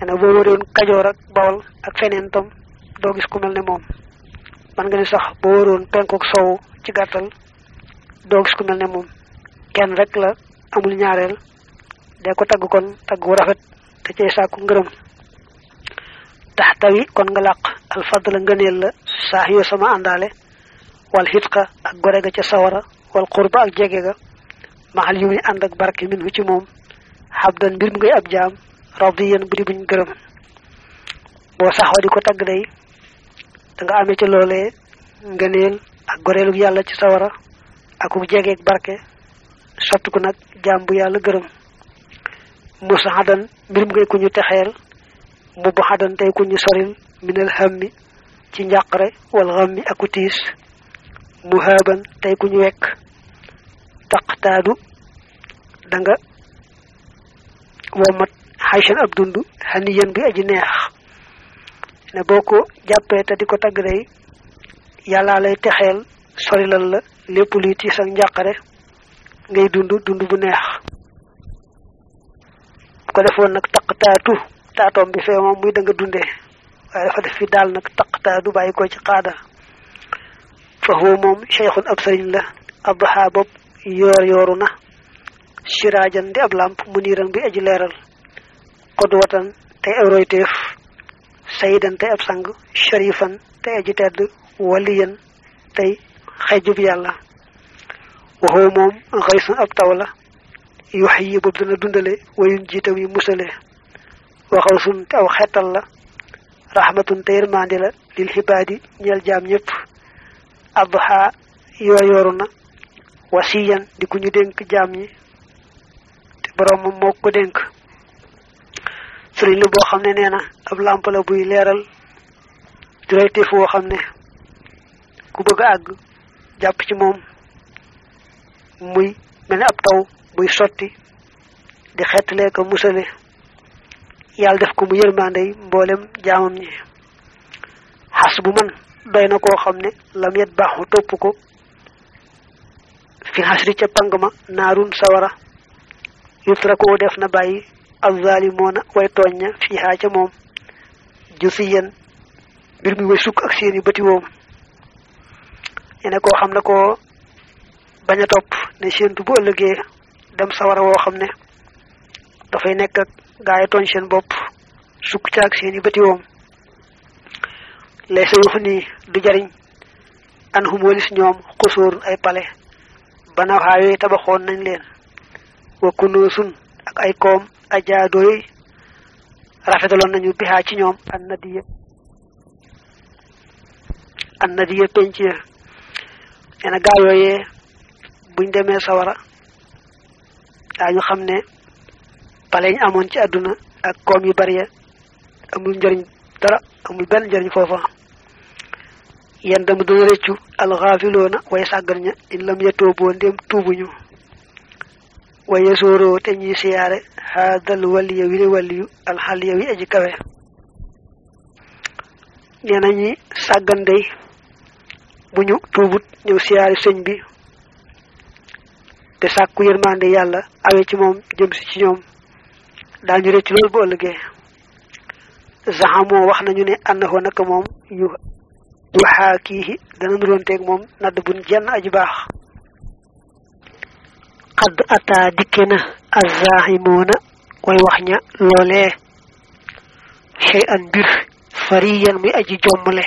ene boo wëroon kajoor ak bawol ak feneen tam doo gis ku mel ne moom man nga ni sax boo wëroon penkook sow ci gàttal doo gis ku mel ne moom kenn rek la amul ñaareel dee ko tagg kon tagg wu rafet te cay sàkku ngërëm taxtawi kon nga làq alfadla ngëneel la saax yoo sama àndaale wal xitqa ak gore ga ca sawara wal xurba ak jege ga maxal yu muy ànd ak barke min hu ci moom xabdan mbir mu ngay ab jaam radiyan bu di buñ gërëm boo saxoo di ko tagg day da nga amee ci loolee ngëneel ak goreelu yàlla ci sawara ak bu jegeeg barke sottiku nag jaam bu yàlla gërëm musa xadan mbir mu ngay ku ñu texeel mu bu xadan tey ku ñu soril minal hammi ci njàqare wal xammi aku tiis mu haaban tey ku ñu wekk taqtaadu da nga womat xaysan ab dund xaniyan bi aji neex ne boo ko jàppee te di ko tagg day yàllaa lay texeel sorilal la lépp luy tiis ak njàqare ngay dund dund bu neex bu ko defoon nag taqtaatu taatoom bi fee moom muy da nga dundee waaye dafa def fi daal nag taqtaadu bàyyi ko ci xaada fa huwa moom cheikhun ab sëriñ la abdoha bopp yoor yooru na siraajan di ab làmp mu niiran bi aji leeral xodwatan tey ay royteef sayidan tey ab sang sharifan tey aji tedd waliyan tey xejjub yàlla waxoo moom xaysun ab taw la yox yi boobu dana dundale wayun jiitam yi musale waxaw sun te aw xettal la rahmatun te yërmandi la lil xibaadi ñeel jaam ñëpp adha yoo yooru na wasiyan di ku ñu dénk jaam ñi te borom moom moo ko dénk sëriñ la boo xam ne nee na ab làmp la buy leeral di royteef woo xam ne ku bëgg a àgg jàpp ci moom muy mel ne ab taw buy sotti di xettalee ko musale yàlla def ko mu yërmandey mboolem jaamam ñi xas bu man doy na koo xam ne lam yet baaxu topp ko fi xasri ca pang ma naarun sawara yutra ko def na bàyyi alzalimoona way tooñ ña fiihaa ca moom jusiyan mbir mi way sukk ak seeni bëti woom yene koo xam ne koo bañ a topp ne séentu bu ëllëgee dem sawara woo xam ne dafay nekk ak gaay tooñ seen bopp sukk ca ak seeni bëti woom lay sa yuxu nii du jariñ an hum walis ñoom xusóor ay pale banaw xaa yooyu tabaxoon nañ leen wa kunoosun ak ay koom ajaadooy rafetaloon nañu bixaa ci ñoom an nadiya an nadiya penc ya nee na gaa yooyee buñ demee sawara daañu xam ne paleñ amoon ci àdduna ak koom yu bari ya amul njëriñ dara amul benn njëriñ foofa yen dama dana rëccu alxaafiloona way sàggan ña in lam yetooboo ndéem tuubuñu waye sooroo te ñuy siyaare haadal waliya wi ne waliyu alxaliya wi aji kawe nee na ñi sàggan day bu ñu tuubut ñëw siyaare sëñ bi te sàkku yërmande yàlla awe ci moom jëm si ci ñoom daañu rëcc loolu bu ëllëgee zahamoo wax nañu ne annahu naka moom yu yu xaakiihi dana nuroonteeg moom nadd bun jenn aji baax xadd ataa dikke na azahimoona way wax ña loolee chey an mbir fariyan muy aji jommale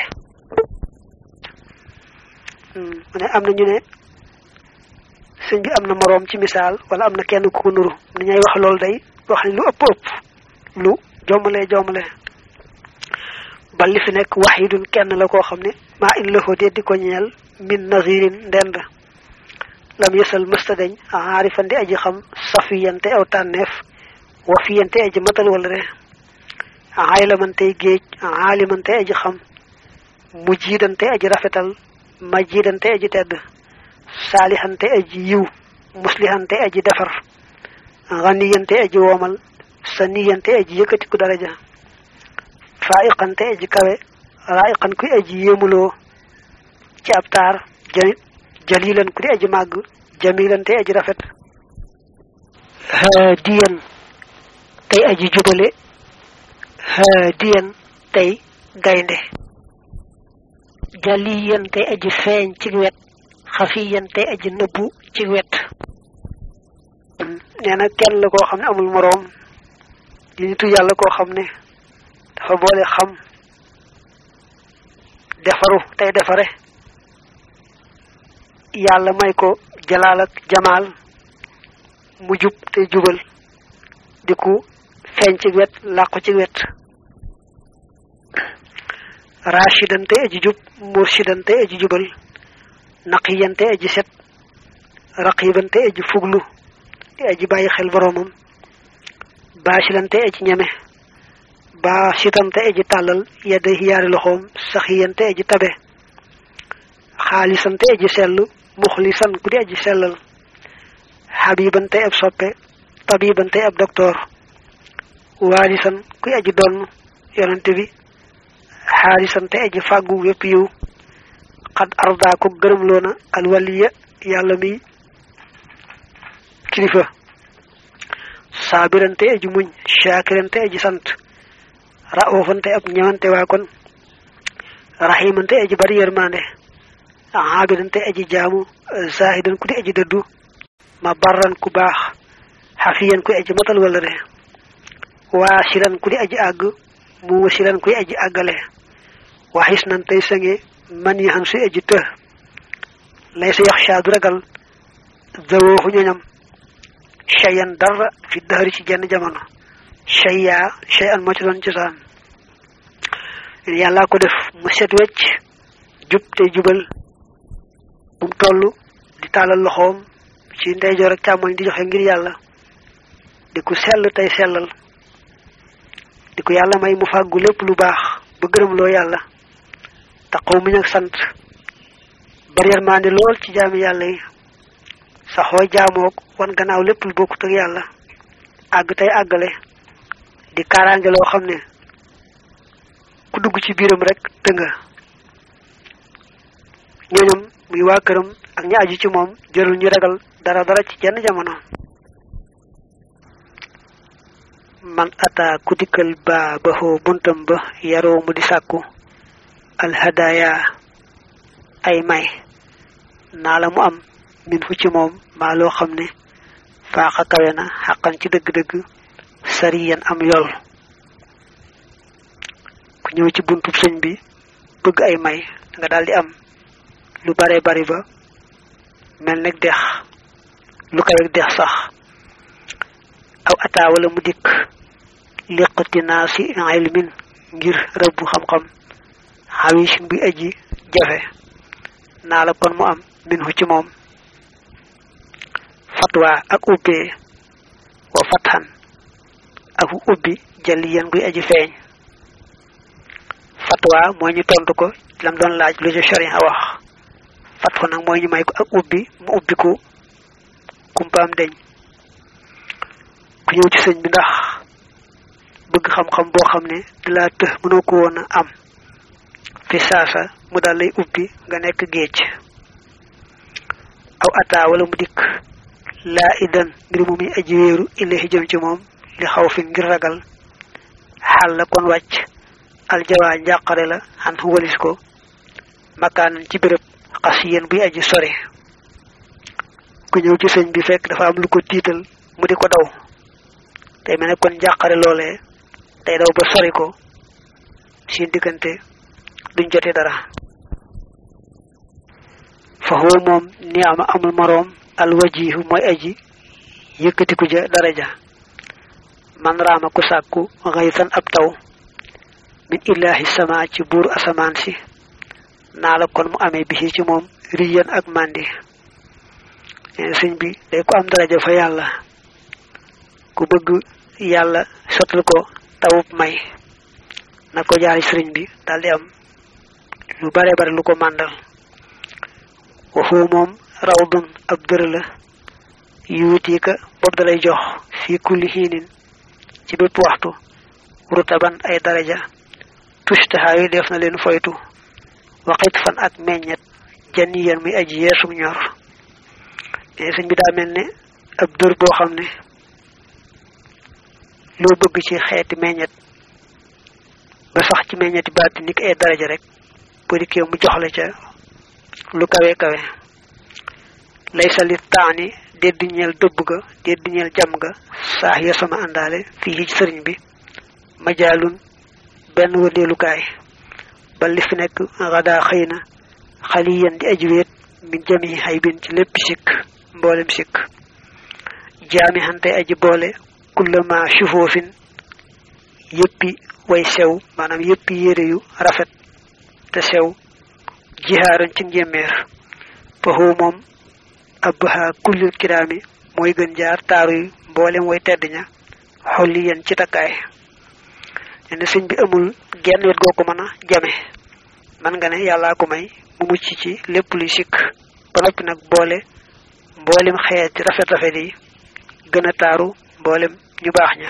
mu ne am na ñu ne sëñ bi am na moroom ci misaal wala am na kenn ku ko nuru ni ñay wax loolu day wax ni lu ëpp ëpp lu jommale jommale ba li fi nekk waxidun kenn la koo xam ne maa in lahu de di ko ñeel min nazirin ndend lam yësal mësta dañ aarifandi aji xam safiyante aw tànneef wafiyante aji matal wala re aylamantey géej aalimante aji xam mujjidante aji rafetal majjidante aji tedd saalihante aji yiw muslihante aji defar ganiyante aji woomal saniyante aji yëkkatiku daraja faiqante aji kawe raiqan kuy aji yéemuloo ci ab taar jali jalilan ku di aji màgg jamilante aji rafet haadiyan tey aji jubale haadiyan tey gaynde jaliyan tey aji feeñ ci wet xafiyan tey aji nëbbu ci wet nee na kenn la koo xam ne amul moroom di nitu yàlla koo xam ne dafa boole xam defaru tey defare yàlla may ko jalaal ak jamaal mu jub te jubal di ku feeñ ci wet làqu ci wet rashidan te aji jub murshidan te aji jubal naqiyan te aji set raqiban te aji fuglu te aji bàyyi xel boroomam baasilan te aji ñeme baasitan te aji tàllal yedda yaari loxoom saxiyan te aji tabe xaalisan te aji sell muxlisan ku di aji sellal xabiban te ab soppe tabiban te ab docteur waalisan kuy aji donn yonante bi xaalisan te aji fàggu wépp yiw xad arda ko gërëm loona alwaliya yàlla mi kilifa saabiran te aji muñ shaakiran te aji sant raofan te ab ñëwante waa kon raximan te aji bari yërmande aabidan te aji jaamu zahidan ku di aji dëddu ma barran ku baax xafiyan ku aji matal wala re waasilan ku di aji àgg mu wasilan kuy aji àggale waxis nan tey sange man yi xam suy aji të lay sa yax shaa du ragal zawooxu ñoñam shayan dara fi dëhëri ci jenn jamono shayya shay an moo ci doon cosaan yàllaa ko def mu set wecc jub tey jubal bu mu toll di tàllal loxoom ci ndeyjoor ak càmmoñ di joxe ngir yàlla di ku sell tey sellal di ko yàlla may mu fàggu lépp lu baax ba gërëm loo yàlla taxaw muñ ak sant bari yërmande lool ci jaami yàlla yi saxoo jaamook wan gannaaw lépp lu bokkut ak yàlla àgg tey àggale di kaaraange loo xam ne ku dugg ci biiram rek te nga ñooñam muy waa këram ak ñi aju ci moom jërul ñu ragal dara dara ci jenn jamono man ata ku dikkal ba ba xoo buntam ba yaroo mu di sàkku alhadaya ay may naa la mu am min fu ci moom maa loo xam ne faaxa kawe na xaqan ci dëgg-dëgg sariyan am yool ku ñëw ci buntu sëñ bi bëgg ay may nga daldi am lu bare bari ba mel nag dex lu kawe dex sax aw ataa wala mu dikk liqati naa si ilmin ngir rëbb xam-xam xawisin bi aji jafe naa la kon mu am min hu ci moom fatwa ak ubbee wa fatxan ak ubbi jaliyan guy aji feeñ fatwa mooy ñu tontu ko lam doon laaj lu ci sharia wax fatxu nag mooy ñu may ko ak ubbi mu ubbi ko kumpaam deñ ku ñëw ci sëñ bi ndax bëgg xam-xam boo xam ne di laa të mënoo ko woon a am fi saasa mu daal lay ubbi nga nekk géej aw ataa wala mu dikk laa idan ngir mu muy aji wéeru illahi jëm ci moom li xaw fi ngir ragal xaal la kon wàcc aljawaa njàqare la xan walis ko makaanan ci béréb xas yéen buy aji sore ku ñëw ci sëñ bi fekk dafa am lu ko tiital mu di ko daw tey mel ne kon njàqare loolee day daw ba sori ko seen diggante duñ jote dara fa huwa moom ni ama amul moroom alwajihu mooy aji yëkkatiku ja daraja man raama ku sàkku xaytan ab taw min illahi sama ci buur asamaan si naa la kon mu amee bisi ci moom riyan ak màndi neen sëñ bi day ko am daraja fa yàlla ku bëgg yàlla sottal ko tawub may na ko jaari sëriñ bi daldi am lu bare bare lu ko màndal waxu moom rawdun ab dër la yuutika bopp dalay jox fi kulli xiinin ci bépp waxtu rutaban ay daraja tushtaha yi def na leen foytu waxit fan ak meññet janiyan muy aji yeesum ñor ne sëñ bi daa mel ne ab dër boo xam ne loo bëgg ci xeeti meññet ba sax ci meññeti baati ni ay daraja rek bu dikkee mu jox la ca lu kawe kawe laysa li taani dédd ñeel dëbb ga dédd ñeel jam ga saax ya sama àndaale fii ci sëriñ bi majaalun benn wëndeelukaay ba li fi nekk radaa xëy na xaliyan di aji wéet min jami xaybin ci lépp sikk mboolem sikk jaami xante aji boole kullama sufoofin yëppi way sew maanaam yëppi yére yu rafet te sew jihaaran ci njéeméer faxu moom abbaha kullil kiraami mooy gën jaar taaru yi mboolem way tedd ña xolli yéen ci takkaay nee na sëñ bi amul genn wet goo ko mën a jame man nga ne yàllaa ko may mu mucc ci lépp luy sikk ba noppi nag boole mboolem xeet rafet rafet yi gën a taaru mboolem ñu baax ña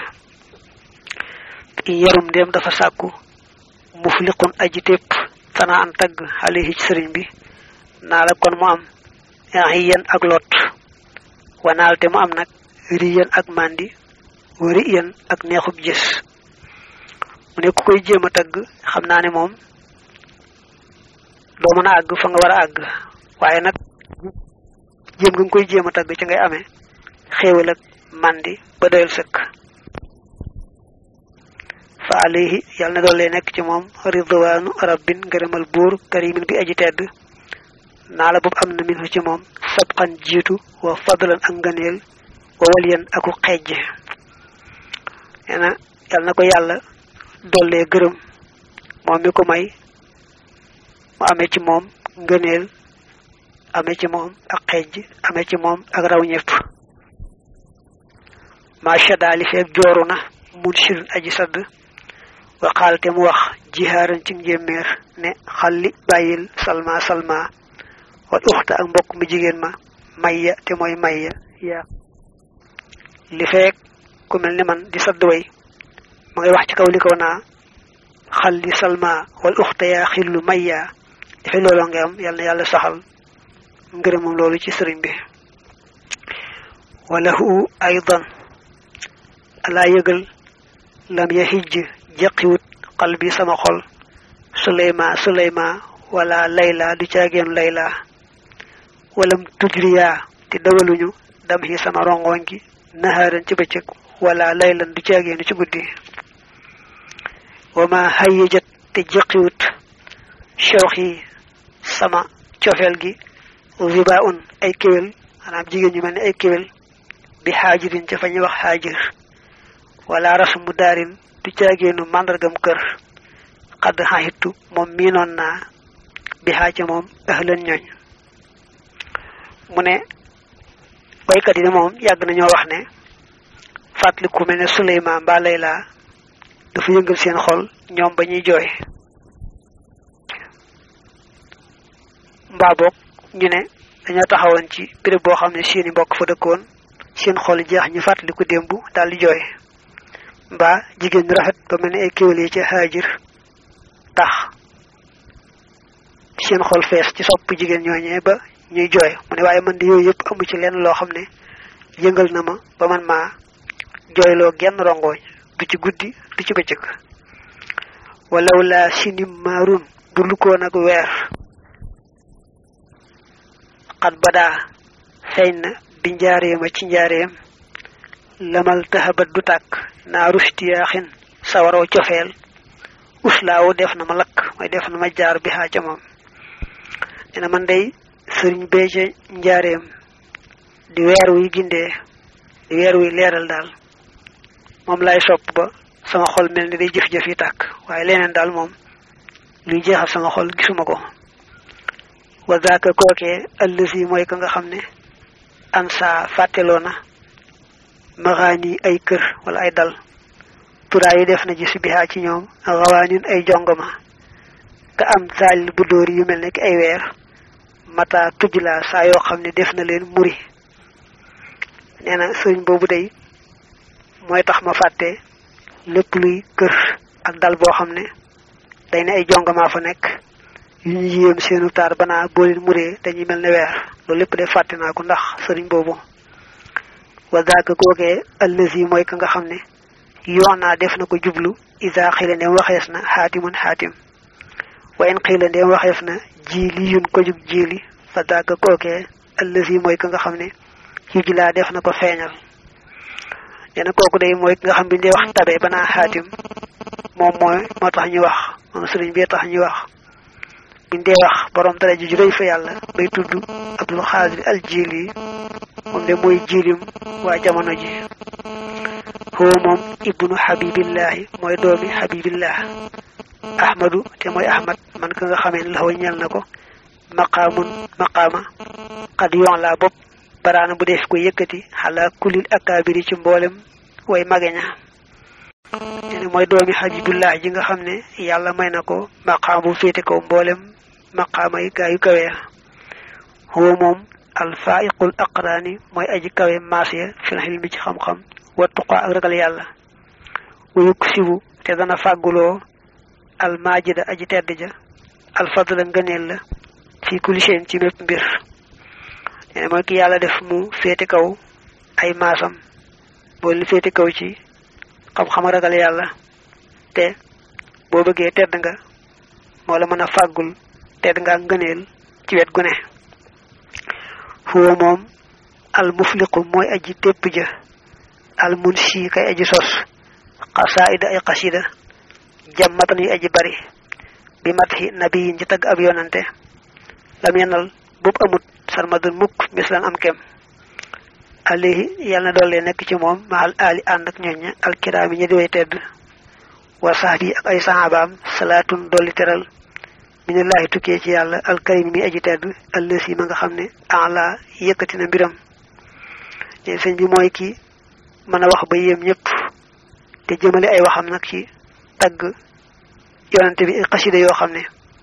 yarum ndéem dafa sàkku mufliqun aji tépp sana an tagg xale ci sëriñ bi naa la kon mu am riyan ak lot wanaal te mu am nag riyan ak mandi riyan ak neexub gis mu ne ku koy jéem a tagg xam naa ne moom doo mën a àgg fa nga war a àgg waaye nag jéem nga nga koy jéem a tagg ci ngay amee xéewal ak mandi ba doyal sëkk fa alayhi yàlla na doon lay nekk ci moom ridwaanu rabbin ngërëmal buur karimin bi aji tedd naa la boobu am na min ci moom sabqan jiitu wa fadlan ak ngëneel wa waliyan aku xejj nee na yàlla na ko yàlla dollee gërëm moom mi ko may mu amee ci moom ngëneel amee ci moom ak xejj amee ci moom ak raw ñëpp macha daali feeg jooru na mun shirin aji sadd waxaal te mu wax jihaaran ci njéeméer ne xalli bàyyil salma salma wal uxta ak mbokk mu jigéen ma mayya te mooy mayya yaa li feek ku mel ni man di sadd way ma ngay wax ci kaw li kaw naa xalli salma wal uxta yaa xillu mayya dafay looloo nga am yàlla na yàlla saxal ngërëmam loolu ci sëriñ bi walahu aydan alaa yëgal lam ya xijj jeqiwut xal bi sama xol suleyma suleyma wala layla du caageen layla walam tujriya te dawaluñu dam xi sama rongoñ gi naxaaran ci bëccëg wala laylan du caageenu ci guddi wama hayyajat te jeqiwut shawxi sama cofeel gi riba un ay kéwél maanaam jigéen ñu mel ne ay kéwél bi xaajirin ca fa ñuy wax xaajir wala rasmu daarin du caageenu màndargam kër xadd xaxitu moom miinoon naa bi xaaca moom ahlan ñooñ mu ne waykat yi ne moom yàgg nañoo wax ne fàttali ku mel ne Suleymaan mbaa Layla dafa yëngal seen xol ñoom ba ñuy jooy mbaa boog ñu ne dañoo taxawoon ci béréb boo xam ne seeni mbokk fa dëkkoon seen xol jeex ñu fàttali ko démb daal di jooy mbaa jigéen ñu rafet ba mel ne ay kéwél yi ci haajir tax seen xol fees ci sopp jigéen ñooñee ba ñuy jooy mu ne waaye man de yooyu yëpp amu ci lenn loo xam ne yëngal na ma ba man maa jooyloo genn rongooñ du ci guddi du ci bëccëg walaw laa sinim maarun bu lukkoon ak weer xat badaa feeñ na bi njaareema ci njaareem lamal taxabat du tàkk naa rustiyaaxin sawaroo cofeel uslaawu def na ma lakk mooy def na ma jaar bi xaa ca moom nee na man day sëriñ bee ca njaareem di weer wuy gindee di weer wuy leeral daal moom lay sopp ba sama xol mel ni day jëf-jëf yi tàkk waaye leneen daal moom luy jeexal sama xol gisuma ko wa zaaka kookee allësi mooy ka nga xam ne ansa fàtteloo na maxaani ay kër wala ay dal turaa yi def na ji si bihaa ci ñoom rawaanin ay jongoma ka am saal bu dóor yu mel ne ki ay weer mata tujj laa saa yoo xam ne def na leen muri nee na sëriñ boobu day mooy tax ma fàtte lépp luy kër ak dal boo xam ne day ne ay jongoma fa nekk yu ñu yéem seenu taar banaa boo leen muree dañuy mel ne weer loolu lépp de fàtte naa ko ndax sëriñ boobu wa zaaka googee allazi mooy ka nga xam ne yoon naa def na ko jublu ida xila ndeem waxees na xaatimun xaatim wa in xila ndeem waxeef na jiili yun ko jug jiili fa dàgg kookee allazi mooy ka nga xam ne yuj laa def na ko feeñal nee na kooku day mooy ki nga xam bi dee wax tabe ba naa xaatim moom mooy moo tax ñu wax moom sëriñ bi tax ñu wax biñ dee wax borom dara ji ju rëy fa yàlla bay tudd abdul xaadir al jiili moom de mooy jiilim waa jamono ji huwa moom ibnu xabibillahi mooy doomi xabibillah ahmadu te mooy ahmad man ka nga xamee ne la ñel na ko maqaamun maqaama xad yoon laa bopp baraana bu def ko yëkkati xalaa kulil akaabiri ci mboolem way mageña te ne mooy doomi xabibullah ji nga xam ne yàlla may na ko maqaam bu féete kaw mboolem maqaama yi gaa yu kawe huwa moom alfaiqul aqraani mooy aji kawe maas ya fil xilmi ci xam-xam wa tuqaa ak ragal yàlla wuyuk sibu te dana fàgguloo almaajida aji tedd ja alfadla ngëneel la fi kulli shay'in ci mépp mbir nee mooy ki yàlla def mu féete kaw ay maasam boo li féete kaw ci xam-xam ragal yàlla te boo bëggee tedd nga moo la mën a fàggul tedd nga ak ngëneel ci wet gu ne huwa moom al mufliqu mooy aji tépp ja al munshi kay aji sos xasaida ay xasida jàmmatan yu aji bari bi matxi nabiyin ci tagg ab yonante lam yenal boobu amut sarmadul mukk mislan am kem alayhi yàlla na doole nekk ci moom mahal ali ànd ak ñooña alkiraami ñi di way tedd wa sahbi ak ay sahabaam salaatun dolli teral minallahi tukkee ci yàlla alkarim mi aji tedd allësi ma nga xam ne ala yëkkati na mbiram ne sëñ bi mooy ki mën a wax ba yéem ñëpp te jëmale ay waxam nag ci tagg yonante bi xasida yoo xam ne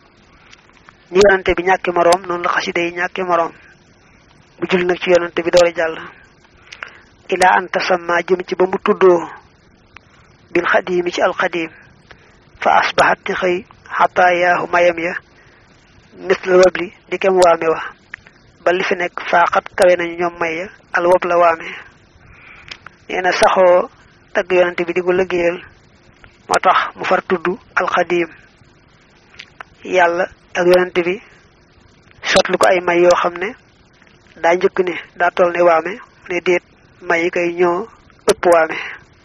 ni yonante bi ñàkki moroom noonu la xasida yi ñàkki moroom bu jul nag ci yonante bi doole jàll ilaa an tasamma jëm ci ba mu tuddoo bil xadiimi ci alxadim fa asbaxat ci xëy xataayaahu mayam ya misla wabli di kem waame wa ba li fi nekk faaxat kawe nañu ñoom may ya al wob la waame nee na saxoo tagg yonante bi di ko liggéeyal moo tax mu far tudd alxadim yàlla ak yonante bi sotlu ko ay may yoo xam ne daa njëkk ne daa toll ne waame ne déet may kay ñoo ëpp waame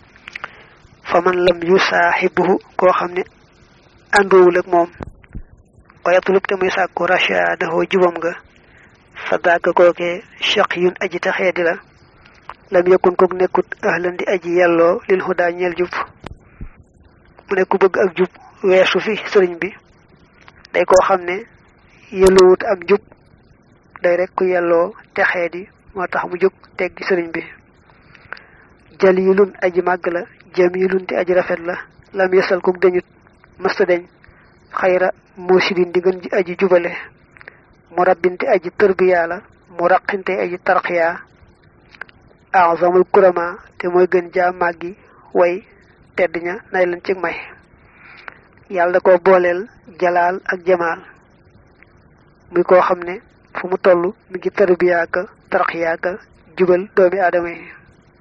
fa man lam yu saaxibuhu koo xam ne àndoowul ak moom wayatlub te muy sàkku rachadahoo jubam nga fa daaka kookee chaq yun aji taxee di la lam yëkkun kook nekkut ahlan di aji yelloo lil hudaa ñeel jub mu ne ku bëgg ak jub weesu fi sëriñ bi day koo xam ne yelloowut ak jub day rek ku yelloo texee di moo tax mu jóg teggi sëriñ bi jalilun aji màgg la jamilun te aji rafet la lam yesal kook dañut mësta deñ xayra muusidin di gën ji aji jubale mu rabbinte aji tërbiyaa la mu raqinte aji tarxiyaa azamul kurama te mooy gën jaa màggi way tedd ña nay leen ci may yàlla da ko booleel jalaal ak jamaal muy koo xam ne fu mu toll mi ngi tërbiyaa ka tarxiyaa ka jubal doomi aadama yi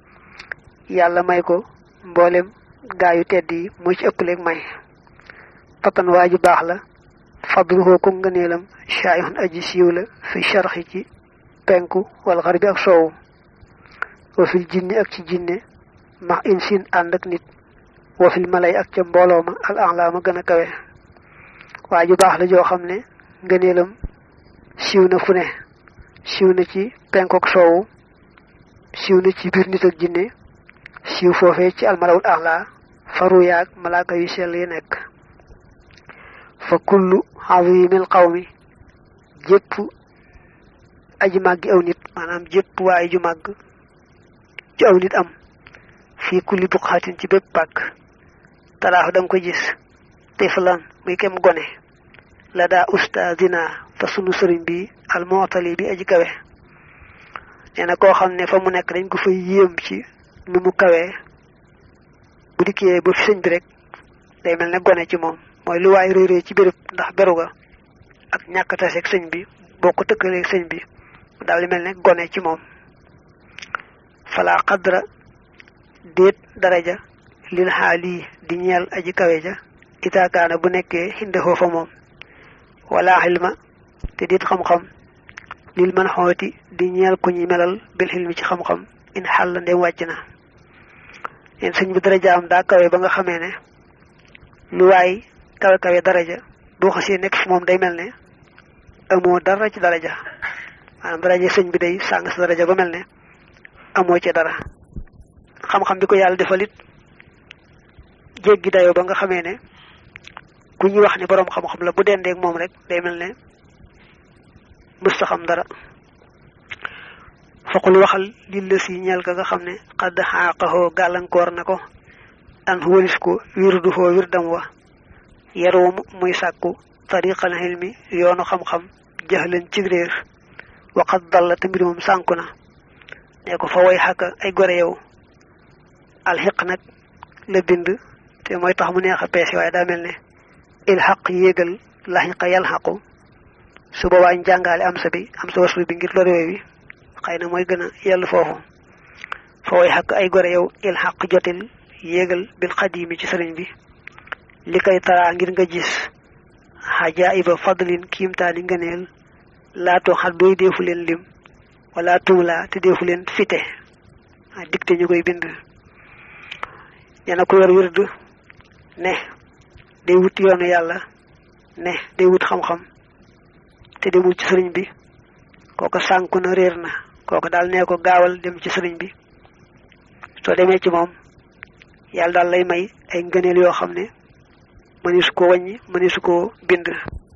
yàlla may ko mboolem gaayu tedd yi moo ci ëppleeg may fatan waa ju baax la fadluhu ko ngëneelam shaayihun aji siiw la fi sharxi ci penku wal xarbi ak soowu wa fil jinni ak ci jinne max insin ànd ak nit wa fil malay ak ca mbooloo ma al a'la ma gën a kawe waa ju baax la joo xam ne ngëneelam siiw na fu ne siiw na ci penku ak soowu siiw na ci biir nit ak jinne siiw foofee ci almalawul a'la faru yaag malaaka yu sell yi nekk fa kullu azimil qawmi jépp aji màggi aw nit maanaam jépp waaye ju màgg ju aw nit am fii kulli buqaatin ci bépp pàkk talaax da nga ko gis tiflan muy kem gone la daa ustaazina fa sunu sëriñ bi almootali bi aji kawe nee na koo xam ne fa mu nekk dañ ko fa yéem ci nu mu kawee bu dikkee ba fi sëñ bi rek day mel ne gone ci moom mooy lu waay réy réy ci béréb ndax beru ga ak ñàkk taseeg sëñ bi boo ko tëkkalee sëñ bi daal di mel ne gone ci moom fala xadra déet daraja lil xaali di ñeel aji kawe ja itaakaana bu nekkee xinde foofa moom wala xilma te dit xam-xam lil man xooti di ñeel ku ñuy melal bil xilmi ci xam-xam in xàll ndem wàcc na leen sëñ bi daraja am daa kawe ba nga xamee ne lu waay kawe kawe daraja boo xasee nekk fi moom day mel ne amoo dara ci daraja maanaam daraja sëñ bi day sàng sa daraja ba mel ne amoo ci dara xam-xam bi ko yàlla defalit jéggi dayoo ba nga xamee ne ku ñuy wax ne boroom xam-xam la bu dendeeg moom rek day mel ne mësta xam dara faqul waxal li la si ñeel ka nga xam ne xadd xaaqaxoo gàllankoor na ko an walis ko wirdu foo wirdam wa yaruum muy sàkku tariqal xilmi yoonu xam-xam jaxlan ci réer waxat dalla te mbir moom sànku na ne ko fa way xàkka ay gore yow alxiq nag la bind te mooy tax mu neex a peese waaye daa mel ne il xaq yéegal laxiqa yal xaqu su boobaa ñu jàngaale am sa bi am sa waslu bi ngir lor wi xëy na mooy gën a yell foofu fa way xàkk ay gore yow il xaq jotil yéegal bil xadimi ci sëriñ bi li koy taraa ngir nga gis xajaiba fadlin kiimtaani ngëneel laatoo xat doy deefu leen lim wala tuula te deefu leen fite a dikte ñu koy bind ñena ko yor wird ne day wut yoonu yàlla ne day wut xam-xam te demul ci sëriñ bi kooko sànku na réer na kooko daal nee ko gaawal dem ci sëriñ bi soo demee ci moom yàlla daal lay may ay ngëneel yoo xam ne mënisu ko wàññi mënisu ko bind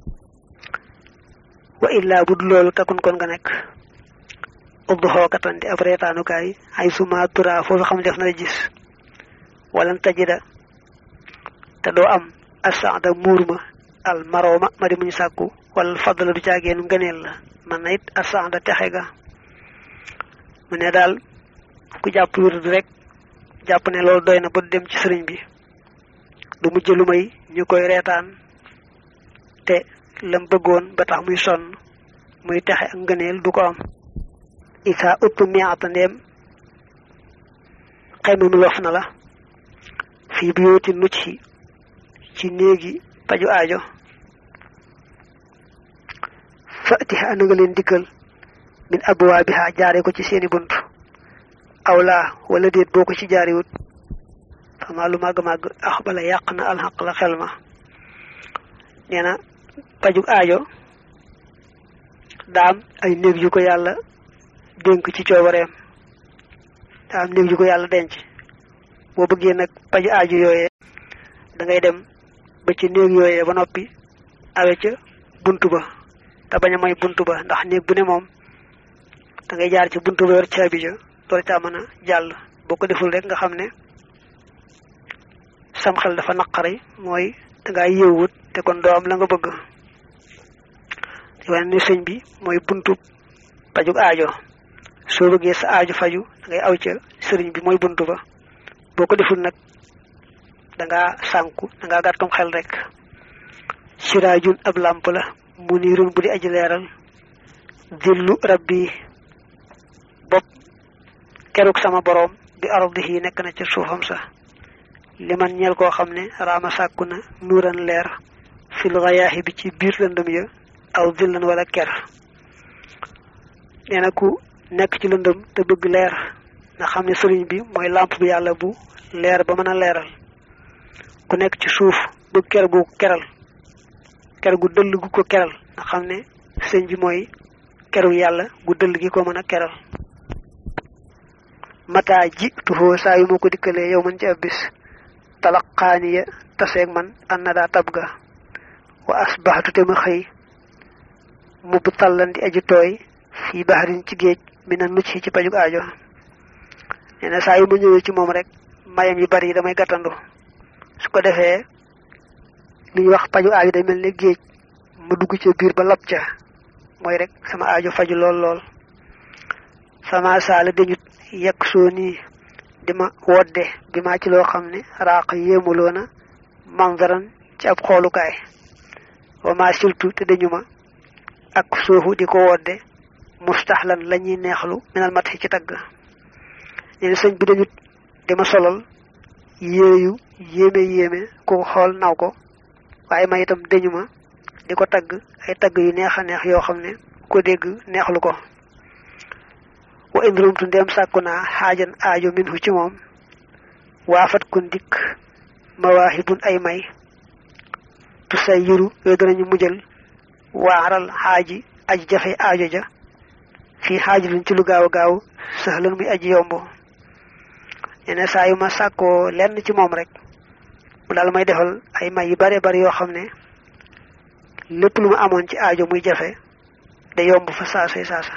wa illaa bu dul loolu takun kon nga nekk ubdu xookatan di ab reetaanukaay ay suma tura foofu xam def na la gis walan tajida te doo am asanda muur ma al marooma ma di muñu sàkku wala fadla du caageenu ngëneel la man na it asanda texe ga mu ne daal ku jàpp wird rek jàpp ne loolu doy na ba dem ci sëriñ bi du mujj lu may ñu koy reetaan te lam bëggoon ba tax muy sonn muy texe ak ngëneel du ko am isa uttu miata ndeem xayma mi lof na la fii bu yooti nucc ci néegi paju aajo fatiha ana nga leen dikkal min abwaabiha jaare ko ci seeni bunt awlaa wala déet boo ko ci jaariwut fama lu màgg-màgg ax bala yàq na alxaq la xel ma nee na pajug aajo daam ay néeg yu ko yàlla dénk ci coobareem daam néeg yu ko yàlla denc boo bëggee nag paju aajo yooyee da ngay dem ba ci néeg yooyee ba noppi awe ca bunt ba te bañ a may bunt ba ndax néeg bu ne moom da ngay jaar ci bunt ba yor caabi ja door caa mën a jàll boo ko deful rek nga xam ne sam xel dafa naqari mooy dangaa yéewut te kon doo am la nga bëgg wane ne sëñ bi mooy buntu pajug aajo soo bëggee sa aajo faju da ngay aw ca sëriñ bi mooy buntu ba boo ko deful nag dangaa sànku dangaa gàttum xel rek siraajun ab làmp la munirun bu di aji leeral dillu rabbi bopp keruk sama boroom bi ardihi nekk na ca suufam sa li man ñeel koo xam ne raama sàkku na nuuran leer fil gayaahi bi ci biir lëndëm ya aw dillan wala ker nee na ku nekk ci lëndëm te bëgg leer nga xam ne sëriñ bi mooy làmp bi yàlla bu leer ba mën a leeral ku nekk ci suuf bëgg ker gu keral ker gu dëll gu ko keral nga xam ne sëñ bi mooy keru yàlla gu dëll gi ko mën a keral mataa ji tuxoo saa yu ma ko dikkalee yow man ci ab bis talaqaaniya taseeg man an na daa tab ga wa asbaxtu te ma xëy mubb tallan di aji tooy fii baxarin ci géej mi na nucc ci pajug aajo nee na saa yu ma ñëwee ci moom rek mayam yu bari yi damay gàttandu su ko defee li ñuy wax paju aajo day mel ne géej ma dugg ca biir ba lab ca mooy rek sama aajo faju lool lool sama saala dañut yekk soo nii di ma wodde bi maa ci loo xam ne raaq yéemuloona manzaran ci ab xoolukaay wa ma siltu te dañu ma ak suufu di ko wodde mustaxlan la ñuy neexlu minal mat ci tagg neen sëñ bi dañut di ma solal yére yu yéeme yéeme ku xool naw ko waaye ma itam dañu ma di ko tagg ay tagg yu neex a neex yoo xam ne ko dégg neexlu ko wa indrumtu ndem sàkku naa xaajan aajo minhu ci moom waafat kun dikk mawaahibun ay may tu say yiru yooyu danañu mujjal waaral xaaji aji jafe aajo ja fii xaaji luñ ci lu gaaw a gaaw sëxlan muy aji yomb ñene saa yu ma sàkkoo lenn ci moom rek mu daal may defal ay may yu bare bari yoo xam ne lépp lu ma amoon ci aajo muy jafe da yomb fa saasay saasa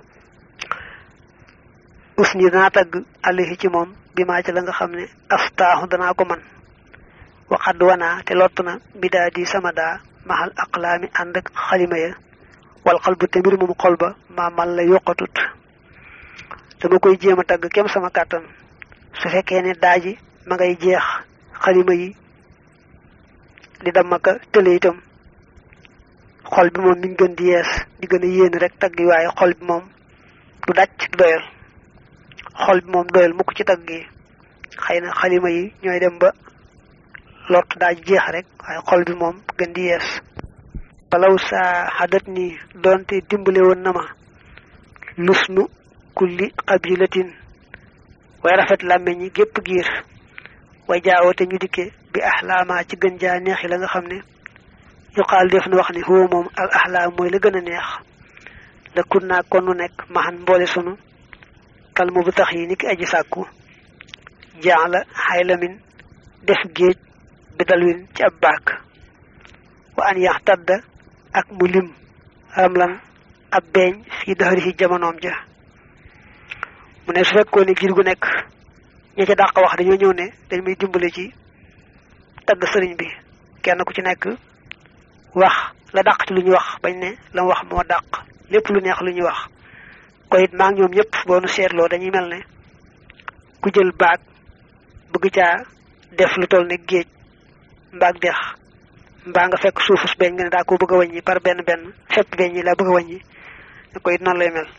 us ni danaa tagg alihi ci moom bi maa ci la nga xam ne aftaaxu danaa ko man waxadd wanaa te lott na bidaa di sama daa maxal aqlaami ànd ak xalima ya wal xal bu te mbir moom xol ba maa mal la yokkatut dama koy jéem a tagg kem sama kàttan su fekkee ne daaji ma ngay jeex xalima yi di damaka tële itam xol bi moom mi ngi gën di yees di gën a yéen rek tagg yi waaye xol bi moom du dàcc du doyal xol bi moom doyal mukk ci tagg yi xëy na xalima yi ñooy dem ba lott daaj jeex rek waaye xol bi moom gën di yees balaw saa xadat ni doonte dimbale woon na ma lusnu kulli qabilatin way rafet làmmeñ ñi gépp giir way jaawoote ñu dikke bi axlaama ci gën jaa neex yi la nga xam ne yuqaal def na wax ni huwa moom al axlaam mooy la gën a neex la kun naa kon nu nekk maxan mboole sunu kalmu bu tax yi ni ki aji sàkku jaa la xaylamin def géej bi dalwin ci ab baak wa an yax tadda ak mu lim ramlan ab beeñ fii daxari ci jamonoom ja mu ne su fekkoon ne giir gu nekk ña ca dàq wax dañoo ñëw ne dañ muy dimbale ci tagg sëriñ bi kenn ku ci nekk wax la dàq ci lu ñu wax bañ ne la mu wax moo dàq lépp lu neex lu ñuy wax ko it maa ngi ñoom ñëpp boo nu seetloo dañuy mel ne ku jël baag bëgg caa def lu toll ne géej mbaag dex mbaa nga fekk suufus beñ nga ne daa ko bëgg a wàññi par benn benn fépp beñ ñi la bëgg a wàññi ne ko it noonu lay mel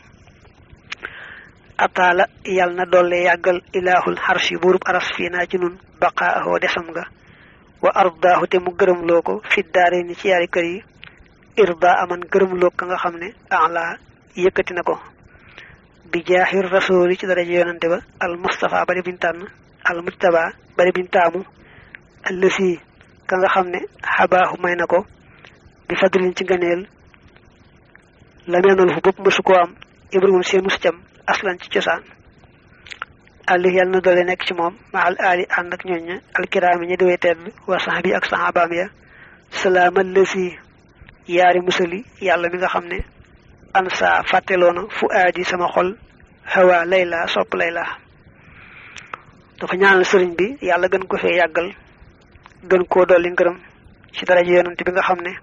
ataala yal na dolle yàggal ilaahul xarshi buurub aras fii naa ci nun baqaahoo desam nga wa ardaahu te mu gërëmloo ko fi daare ni ci yaari kër yi irda aman gërëmloo ka nga xam ne ala yëkkati na ko bi jaaxir rasooli ci daraja yonante ba al mustafa bari biñ tànn al mujtaba bari biñ taamu allësi ka nga xam ne xabaaxu may na ko bi fadlin ci ngëneel la meenal fu bopp mësu koo am ibrahim seen mus cam aslan ci cosaan àlli yàlla na doole nekk ci moom ma al aali ànd ak ñooñ alkiraami ñi diwee tedd wa sax bi ak saxaabaam ya salaamal lësi yaari musali yàlla mi nga xam ne ansa fàtteloona fu aadi sama xol hawa layla sopp layla dafa ñaanal sëriñ bi yàlla gën ko fee yàggal gën koo dolli ngërëm ci daraja yonent bi nga xam ne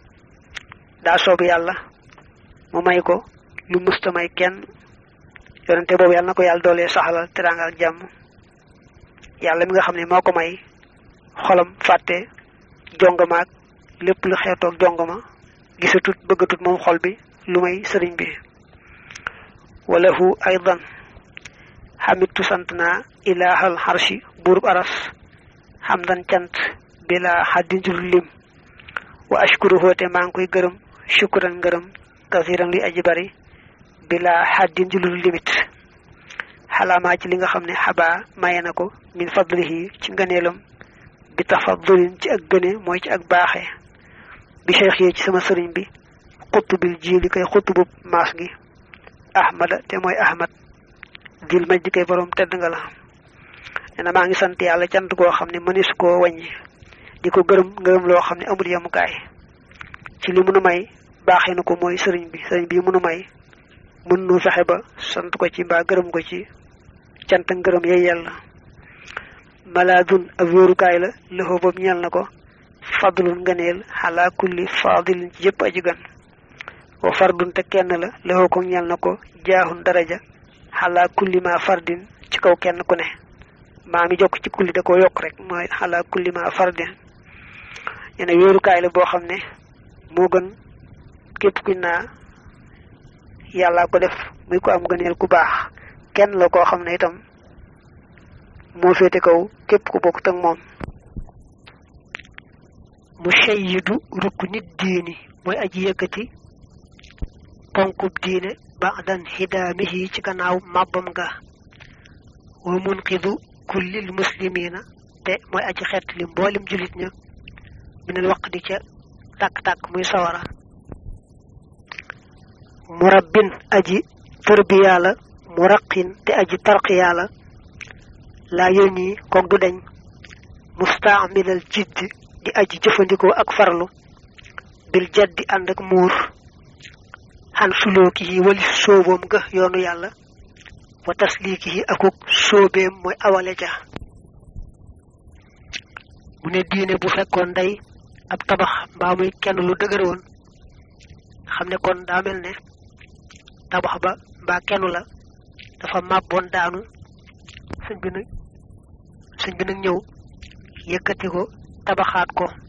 daa soob yàlla mu may ko lu musta may kenn yonente boobu yàlla na ko yàlla doolee saxalal teraanga ak jàmm yàlla mi nga xam ne moo ko may xolam fàtte jongamaak lépp lu xeetoog jongama gisatut bëggatut moom xol bi lu may sëriñ bi walahu aydan xamitu sant naa ilaahal xarshi buurub aras xamdan cant bila xaddin ci lu lim wa ashkuru hoote maa ngi koy gërëm shukran ngërëm kasiran luy aji bari bila xaddin ci lu limit xalaamaa ci li nga xam ne xabaa maye na ko min fadlihi ci ngëneelam bi tafadulin ci ak gëne mooy ci ak baaxe bi cheikh yi ci sama sëriñ bi xutubil ji li koy xutubub maas gi ahmada te mooy ahmad dil maj di koy borom tedd nga la nee na maa ngi sant yàlla cant goo xam ne mënis koo wàññi di ko gërëm ngërëm loo xam ne amul yemukaay ci li munu may baaxee na ko mooy sëriñ bi sëriñ bi munu may mën nu fexe ba sant ko ci mbaa gërëm ko ci cant ngërëm yey yàlla malaadun ab wéerukaay la loxo boobu ñeel na ko fadlun ngëneel xalaa kulli faadilin ci yëpp aji gan wa fardun te kenn la loxo ko ñeel na ko jaaxun daraja xalaa kulli ma fardin ci kaw kenn ku ne maa mi jokk ci kulli da koo yokk rek mooy xalaa kulli ma fardin ñene wéerukaay la boo xam ne moo gën képp kuñ naa yàllaa ko def muy ko am gëneel ku baax kenn la koo xam ne itam moo féete kaw képp ku bokkut ak moom mu shayyidu rukk nit diini mooy aji yëkkati ponkub diine ba'dan hidaamihi ci gannaaw màbbam ga wa munqidu kullil muslimina te mooy aji xett li mboolim julit ña minal waq di ca tàkk-tàkk muy sawara murabbin aji tërbiyaa la muraqin te aji tarqiyaa la laa yónni koog du deñ mustaamilal jidd di aji jëfandikoo ak farlu bil jaddi ànd ak muur xan sulooki yi walis sóoboom ga yoonu yàlla wa tasliiki yi akuk sóobeem mooy awale ja mu ne diine bu fekkoon day ab tabax mbaa muy kenn lu dëgër woon xam ne kon daa mel ne tabax ba mbaa kenn la dafa màbboon daanu sëñ bi nag sëñ bi nag ñëw yëkkati ko tabaxaat ko